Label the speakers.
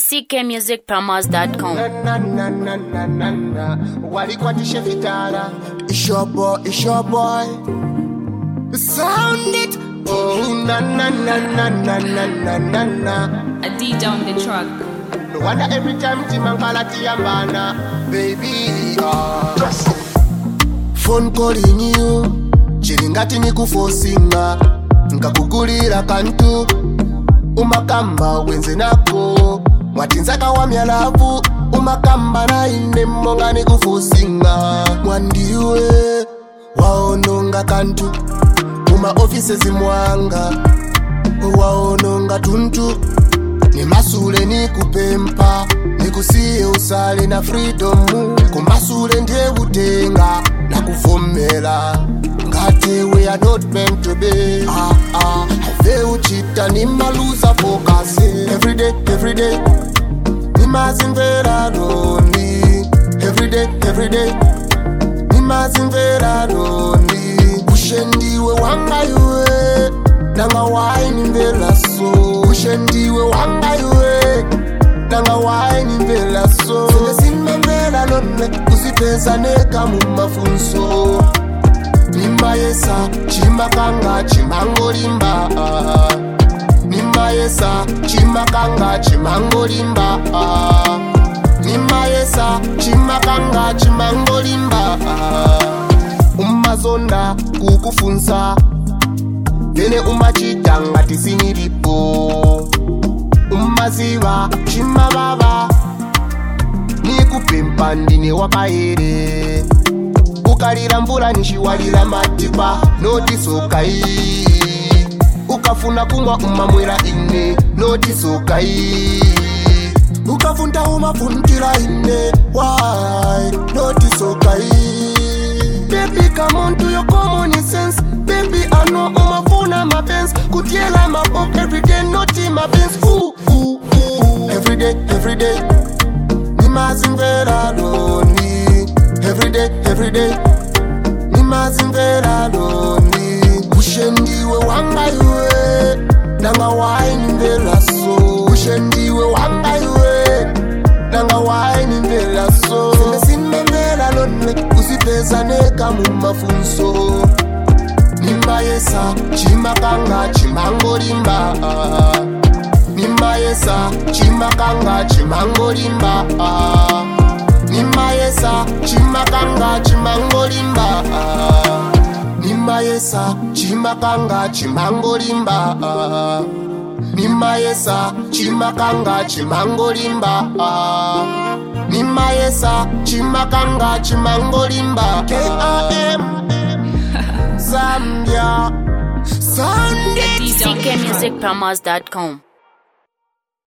Speaker 1: ckmusicpromos.com.
Speaker 2: na na na na na na walikwatishe vitara It's your boy, it's your boy Sound it Oh na na na na na na na na na
Speaker 3: A D down the truck.
Speaker 2: No wonder every time Timankala Tiambana Baby ah. Phone calling you Chiringati nikufosinga Nkakugulira kantu umakamba wenze nako mwatinzaka wa myalavu umakamba naine monga nikufusinga mwandiwe waononga kantu muma ofisezi mwanga waononga tuntu nimasule nikupempa nikusiye usale na freedomu kumasule ndiye butenga nakuvomera ngate we are not meant to be ah, ah. ave uchita nimaluza focus everyday everyday nimazimvera roni everyday everyday nimazimvera roni ushendiwe wangaiwe nanga wainimvera so ushendiwe wangaiwe nanga wainimvera so senesimamvera lone kusipeza neka mumafunso nimayesa chimakanga chimangolimba nimayesa chimakanga chimangolimba nimayesa chimakanga chimangolimba umazonda kukufunsa vene umachita ngati sinilipo umaziva chimavava nikupempa ndine wakaere ukalira mvula nishiwalira matipa notisokai ukafuna kumwa umamwera ine notisokai ukafunda umafunikira ine wai notisokai Baby, come on to your common sense. Baby, I know umafuna mapens. Kutiela mapop every day, not in my pants. Ooh, ooh, ooh. Every day, every day. Nimazimvera loni. Every day, every day. Nimazimvera loni. Ushendiwe wangaiwe. Nanga wainimvera so. Ushendiwe wangaiwe. Nanga wainimvera so. Senesimemvera loni. Usipeza neka mumafunso. Nimayesa chimakanga chimangolimba. Nimayesa chimakanga chimangolimba. Nimayesa chimakanga chimangolimba. Nimayesa chimakanga chimangolimba. Nimayesa chimakanga chimangolimba. Nimayesa chimakanga chimangolimba. K-I-M Zambia. Sunday.
Speaker 1: ckmusicpromos.com.